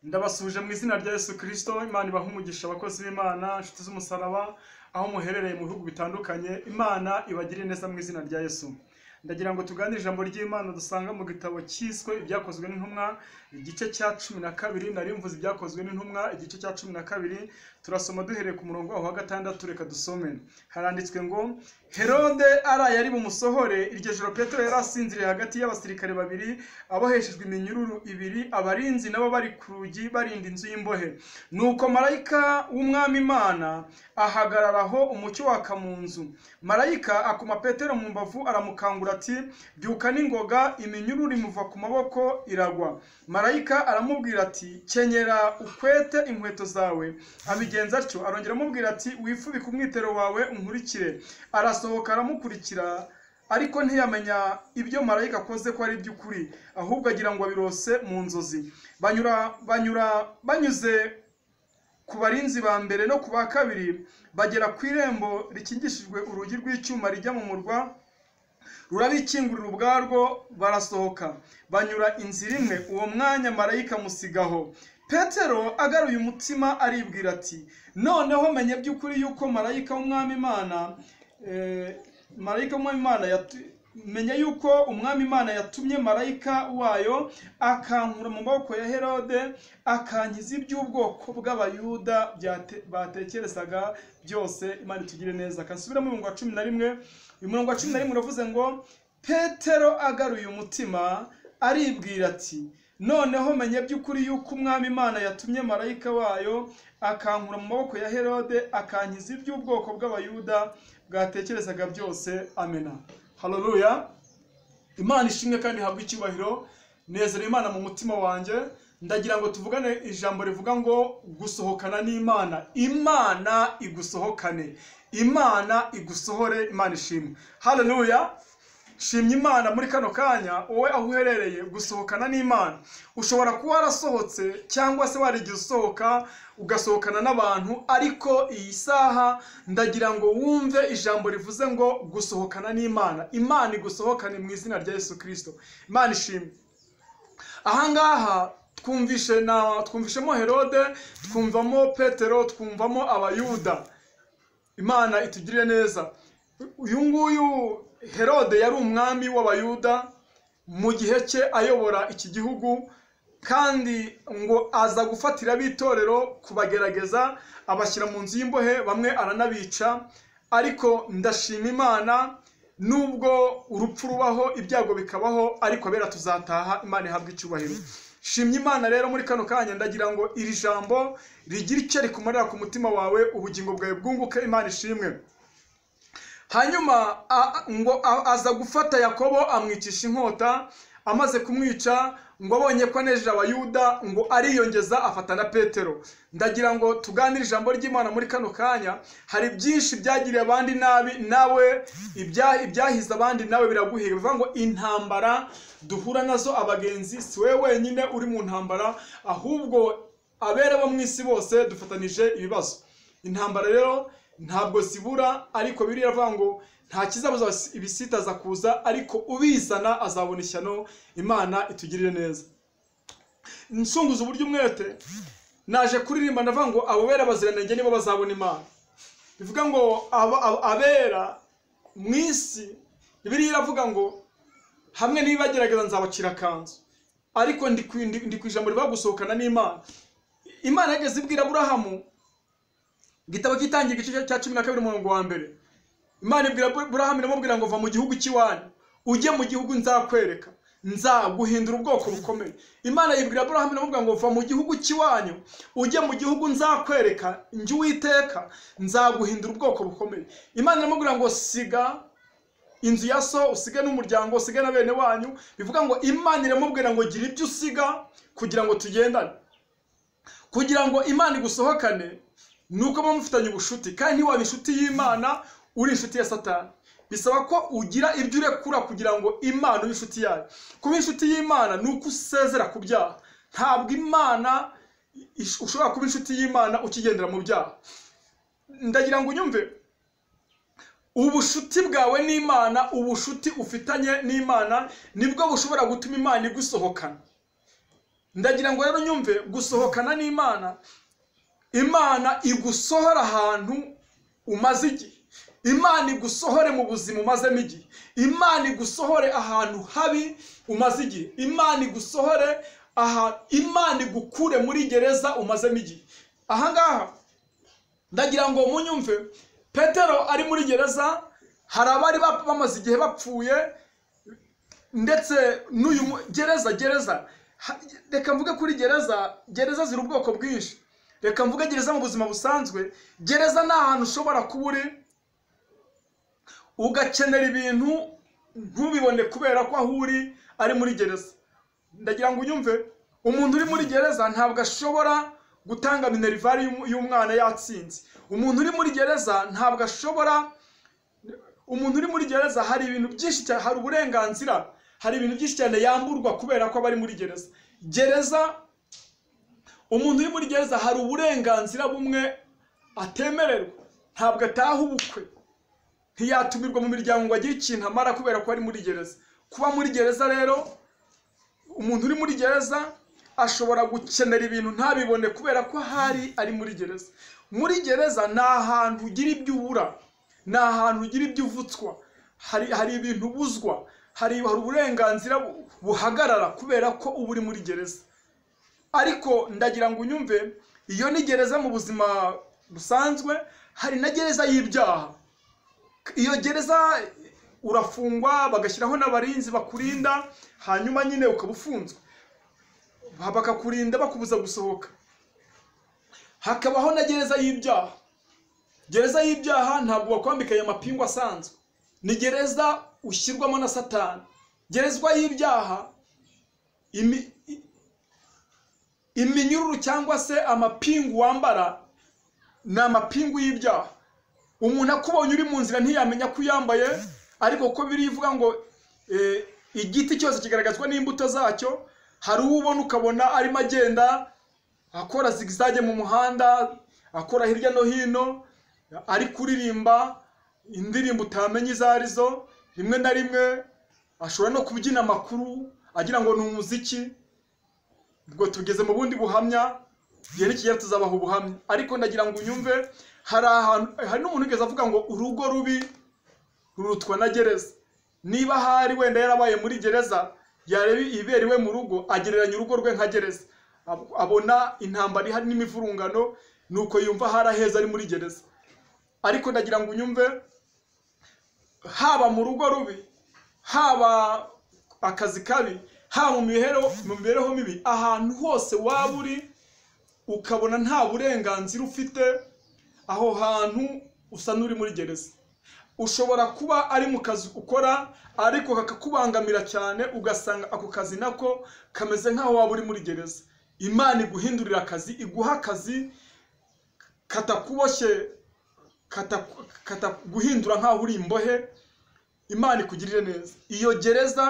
Ndabasuje mu izina rya Yesu Kristo, Imana ibahe umugisha abakozi b'Imana, inshuti z'umusaraba, aho muherereye mu bihugu bitandukanye, Imana ibagire neza mu izina rya Yesu. Ndagira ngo tuganire ijambo ry'Imana dusanga mu gitabo cyiswe ibyakozwe n'intumwa, igice cya cumi na kabiri, nari mvuze ibyakozwe n'intumwa, igice cya cumi na kabiri, turasoma duhereye ku murongo aho wa gatandatu, reka dusome. Haranditswe ngo, Herode araye ari bumusohore, iryo joro Petero yari asinziriye hagati y'abasirikare babiri, aboheshejwe iminyururu ibiri, abarinzi nabo bari ku rugi barinda inzu y'imbohe. Nuko marayika w'umwami Imana ahagarara aho umucyo waka mu nzu. Marayika akoma Petero mu mbavu aramukangura ati, byuka n'ingoga, iminyururu imuva ku maboko iragwa. Marayika aramubwira ati, kenyera ukwete inkweto zawe. Abigenza atyo, arongera amubwira ati, wifubike umwitero wawe unkurikire. Arasohoka aramukurikira, ariko ntiyamenya ibyo marayika akoze ko ari iby'ukuri, ahubwo agira ngo abirose mu nzozi. Banyura, banyura, banyuze ku barinzi ba mbere no ku ba kabiri, bagera ku irembo rikingishijwe urugi rw'icyuma rijya mu murwa, rurabikingurira ubwarwo barasohoka banyura inzira imwe uwo mwanya marayika musigaho petero agaruye umutima aribwira ati noneho menye by'ukuri yuko marayika w'umwami imana eh, marayika w'umwami imana yatu- menya yuko umwami imana yatumye marayika wayo akankura mu maboko ya herode akankiza iby'ubwoko bw'abayuda byate- batekerezaga byose imana itugire neza kansubiramo umurongo wa cumi na rimwe uyu murongo wa cumi na rimwe uravuze ngo petero agaruye umutima aribwira ati noneho menye by'ukuri yuko umwami imana yatumye marayika wayo akankura mu maboko ya herode akankiza iby'ubwoko bw'abayuda bwatekerezaga byose amena haleluya imana ishimwe kandi ihabwe icyubahiro nezera imana mu mutima wanjye ndagira ngo tuvugane ijambo rivuga ngo gusohokana n'imana imana igusohokane imana igusohore imana ishimwe haleluya shimya imana muri kano kanya wowe aho uherereye gusohokana n'imana ushobora kuba warasohotse cyangwa se warigiye usohoka ugasohokana n'abantu ariko iyi saha ndagira ngo wumve ijambo rivuze ngo gusohokana n'imana imana igusohokane mu izina rya yesu kirisito imana ishimwe ahangaha twumvishe na twumvishemo herode twumvamo petero twumvamo abayuda imana itugirire neza uyu nguyu herode yari umwami w'abayuda mu gihe cye ayobora iki gihugu kandi ngo aza gufatira ab'itorero kubagerageza abashyira mu nzu y'imbohe bamwe aranabica ariko ndashima imana nubwo urupfu rubaho ibyago bikabaho ariko abera tuzataha imana ihabwa icyubahiro shimye imana rero muri kano kanya ndagira ngo iri jambo rigire icyo rikumarira ku mutima wawe ubugingo bwawe bwunguke imana ishimwe hanyuma a- a- ngo a- aza gufata yakobo amwicisha inkota amaze kumwica ngo abonye ko anejeje abayuda ngo ariyongeza afata na petero ndagira ngo tuganire ijambo ry'imana muri kano kanya hari byinshi byagiriye abandi nabi nawe ibya- ibyahize abandi nawe biraguhiye bivuga ngo intambara duhura nazo abagenzi si wowe wenyine uri mu ntambara ahubwo abera bo mu isi bose dufatanije ibibazo intambara rero ntabwo zibura ariko biriya avuga ngo nta kizabuza ibisitaza kuza ariko ubizana azabona ishyano imana itugirire neza nsunguza uburyo umwete naje kuririmba ndavuga ngo abo bera baziranenge nibo bazabona imana bivuga ngo aba- aba- abera mu isi biriya iravuga ngo hamwe n'ibibagerageza nzabacira akanzu ariko ndi ku- ndi ndi ku ijambo rivuga gusohokana n'imana imana yageze ibwira aburahamu igitabo cy'itangira igice cya cumi na kabiri umurongo wa mbere imana ibwira Abur- burahamu iramubwira ngo va mu gihugu cy'iwanyu ujye mu gihugu nzakwereka nzaguhindura ubwoko bukomeye imana yibwira burahamu iramubwira ngo va mu gihugu cy'iwanyu ujye mu gihugu nzakwereka njye uwiteka nzaguhindura ubwoko bukomeye imana iramubwira ngo siga inzu ya so usige n'umuryango usige na bene wanyu bivuga ngo imana iramubwira ngo gira ibyo usiga kugira ngo tugendane kugira ngo imana igusohokane ni uko muba mufitanye ubucuti kandi waba inshuti y'imana uri inshuti ya satani bisaba ko ugira ibyo urekura kugira ngo imana ube inshuti yayo kuba inshuti y'imana ni uko usezera ku byaha ntabwo imana ish- ushobora kuba inshuti y'imana ukigendera mu byaha ndagira ngo unyumve ubushuti bwawe n'imana ubushuti ufitanye n'imana nibwo bushobora gutuma imana igusohokana ndagira ngo rero nyumve gusohokana n'imana imana igusohora ahantu umaze igihe imana igusohore mu buzima umazemo igihe imana igusohore ahantu habi umaze igihe imana igusohore aha imana igukure muri gereza umazemo igihe ahangaha ndagira ngo munyumve petero ari muri gereza hari abari bamaze igihe bapfuye ndetse n'uyu mu- gereza gereza ha- reka mvuge kuri gereza gereza ziri ubwoko bwinshi reka mvuge gereza mu buzima busanzwe gereza ni ahantu ushobora kuba uri ugakenera ibintu ntubibone kubera ko aho uri ari muri gereza ndagira ngo unyumve umuntu uri muri gereza ntabwo ashobora gutanga minerivare y'um- y'umwana yatsinze umuntu uri muri gereza ntabwo ashobora umuntu uri muri gereza hari ibintu byinshi cyane hari uburenganzira hari ibintu byinshi cyane yamburwa kubera ko aba ari muri gereza gereza umuntu uri muri gereza hari uburenganzira bumwe atemererwa ntabwo ataha ubukwe ntiyatumirwa mu miryango ngo agire ikintu amara kubera ko ari muri gereza kuba muri gereza rero umuntu uri muri gereza ashobora gukenera ibintu ntabibone kubera ko ahari ari muri gereza muri gereza ni ahantu ugira ibyo ubura ni ahantu ugira ibyo uvutswa hari hari ibintu ubuzwa hari hari uburenganzira bu- buhagarara kubera ko uba uri muri gereza ariko ndagira ngo unyumve iyo ni gereza mu buzima busanzwe hari na gereza y'ibyaha iyo gereza urafungwa bagashyiraho n'abarinzi bakurinda hanyuma nyine ukaba ufunzwe Ba- bakakurinda bakubuza gusohoka hakabaho na gereza y'ibyaha gereza y'ibyaha ntabwo bakwambika aya mapingu asanzwe ni gereza ushyirwamo na satani gereza y'ibyaha imi- i- iminyururu cyangwa se amapingu wambara ni amapingu y'ibyaha umuntu akubonye uri mu nzira ntiyamenya ko uyambaye ariko ko birivuga ngo eh, igiti cyose kigaragazwa n'imbuto zacyo hari uwo ubona ukabona arimo agenda akora zigizage mu muhanda akora hirya no hino ari kuririmba indirimbo utamenya izo ari zo rimwe na rimwe ashobora no kubyina amakuru agira ngo ni umuziki ubwo tugeze mu bundi buhamya igihe nikigera tuzabaha ubuhamya ariko ndagira ngo unyumve hari ahantu hari n'umuntu wigeze avuga ngo urugo rubi rurutwa na gereza niba ahari wenda yarabaye muri gereza yareba ibibera iwe mu rugo agereranya urugo rwe nka gereza Ab- abona intambara ihari n'imivurungano nuko yumva hari aheza ari muri gereza ariko ndagira ngo unyumve haba mu rugo rubi haba akazi kabi haba mu mibereho mu mibereho mibi ahantu hose waba uri ukabona nta burenganzira ufite aho hantu usa n'uri muri gereza ushobora kuba ari mu kazi ukora ariko kakakubangamira cyane ugasanga ako kazi nako kameze nk'aho waba uri muri gereza imana iguhindurira akazi iguha akazi katakuboshye kataku- kataguhindura nk'aho uri imbohe imana ikugirire neza iyo gereza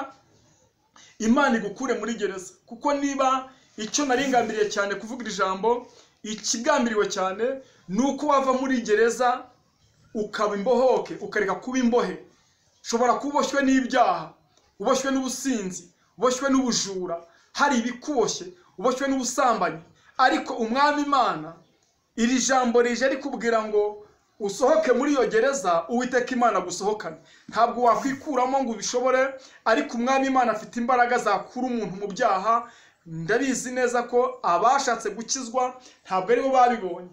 imana igukure muri gereza kuko niba icyo naringambiriye cyane kuvuga iri jambo ikigambiriwe cyane ni uko wava muri gereza ukaba imbohoke ukareka kuba imbohe ushobora kuba uboshywe n'ibyaha uboshywe n'ubusinzi uboshywe n'ubujura hari ibikuboshye uboshywe n'ubusambanyi ariko umwami imana iri jambo rije rikubwira ngo usohoke muri iyo gereza uwiteka imana gusohokane ntabwo wakwikuramo ngo ubishobore ariko umwami imana afite imbaraga zakura umuntu mu byaha ndabizi neza ko abashatse gukizwa ntabwo aribo babibonye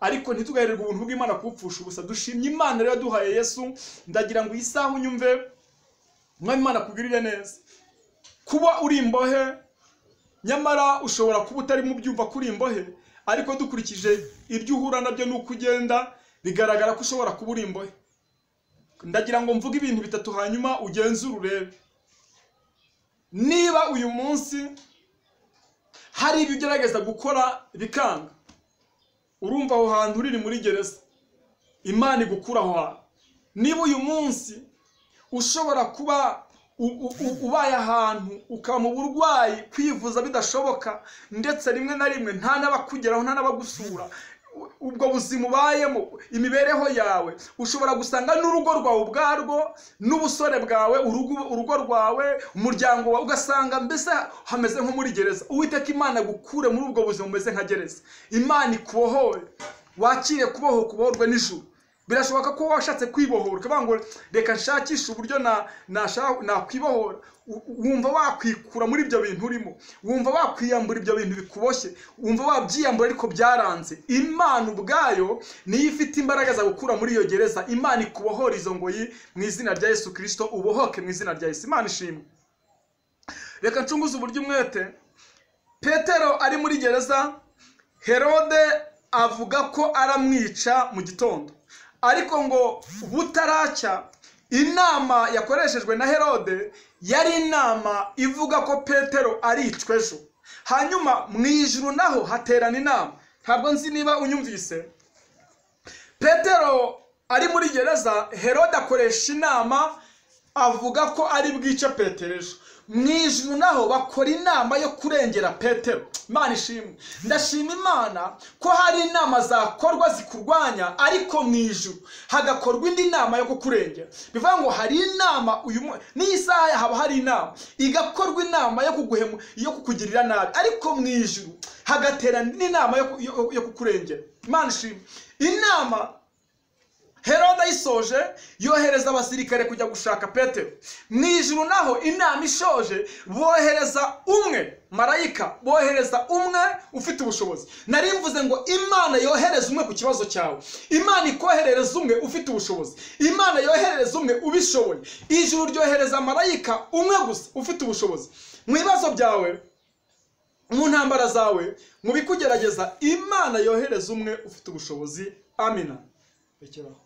ariko ntitugaherewe ubuntu bw'imana kubupfusha ubusa dushimye imana rero yaduhaye yesu ndagira ngo iyi saha unyumve umwami imana akugirire neza kuba uri imbohe nyamara ushobora kuba utarimo byumva ko uri imbohe ariko dukurikije ibyo uhura nabyo n'uko ugenda bigaragara ko ushobora kuba uri imbohe ndagira ngo mvuge ibintu bitatu hanyuma ugenzure urebe niba uyu munsi hari ibyo ugerageza gukora bikanga urumva aho hantu uri ni muri gereza imana igukura aho hantu niba uyu munsi ushobora kuba u- u- u- ubaye ahantu ukaba mu burwayi kwivuza bidashoboka ndetse rimwe na rimwe nta n'abakugeraho nta n'abagusura u- ubwo buzima ubayemo imibereho yawe ushobora gusanga n'urugo rwawe ubwarwo n'ubusore bwawe urugo urugo rwawe umuryango wawe ugasanga mbese hameze nko muri gereza uwiteka imana gukure muri ubwo buzima bumeze nka gereza imana ikubohoye wakire kuboho kubohorwa n'ijuru birashoboka ko washatse kwibohora ukavuga ngo reka nshakishe uburyo nakwibohora wumva wakwikura muri ibyo bintu urimo wumva wakwiyambura ibyo bintu bikuboshye wumva wabyiyambura ariko byaranze imana ubwayo niyo ifite imbaraga za gukura muri iyo gereza imana ikubohora izo ngoyi mu izina rya yesu kirisito ubohoke mu izina rya yesu imana ishimwe reka ncunguze uburyo umwete petero ari muri gereza herode avuga ko aramwica mu gitondo ariko ngo butaracya inama yakoreshejwe na herode yari inama ivuga ko petero aricwa ejo hanyuma mu ijuru naho haterana inama ntabwo nzi niba unyumvise petero ari muri gereza herode akoresha inama avuga ko ari bwice petero ejo mu ijuru naho bakora inama yo kurengera petero imana ishimwe ndashima imana ko hari inama zakorwa zikurwanya ariko mu ijuru hagakorwa indi nama yo kukurengera bivuga ngo hari inama uyu n'iyi saha haba hari inama igakorwa inama yo kuguhemu yo kukugirira nabi ariko mu ijuru hagaterana indi nama yo kukurengera imana ishimwe inama herode ayisoje yohereza abasirikare kujya gushaka petero mu ijuru naho inama ishoje bohereza umwe marayika bohereza umwe ufite ubushobozi nari mvuze ngo imana yohereza umwe ku kibazo cyawe imana ikoherereza umwe ufite ubushobozi imana yoherereza umwe ubishoboye ijuru ryohereza marayika umwe gusa ufite ubushobozi mu bibazo byawe mu ntambara zawe mu bikugerageza imana yohereza umwe ufite ubushobozi amina rekeraho